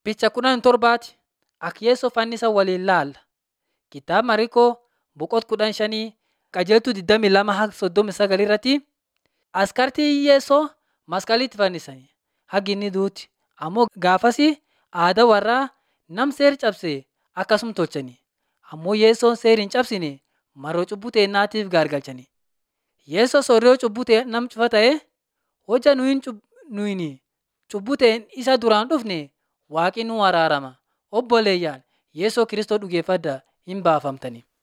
Picha kudhan torbaati akka Yeesoo fannisa waliin laalla. Kitaaba Mariikoo boqonnaa kudhan shanii qajeeltuu 22 haga 39 irratti askartii Yeesoo masqalitti fannisanii haga inni duuti. Ammoo gaafasi aadaa warraa nam seera cabse akkasuma tolchani. Ammoo Yeesoon seera hin cabsine mar'oo cubbuu teennaatiif gaargalchani. Yeesoo sooriyoo cubbuu nam cufa ta'e hojja nuyin cubbuu ta'een isa duraan dhufne waaqni nu araarama. Obboleeyyaa Yeesoo Kiristoos dhugeeffadhaa hin baafamtani.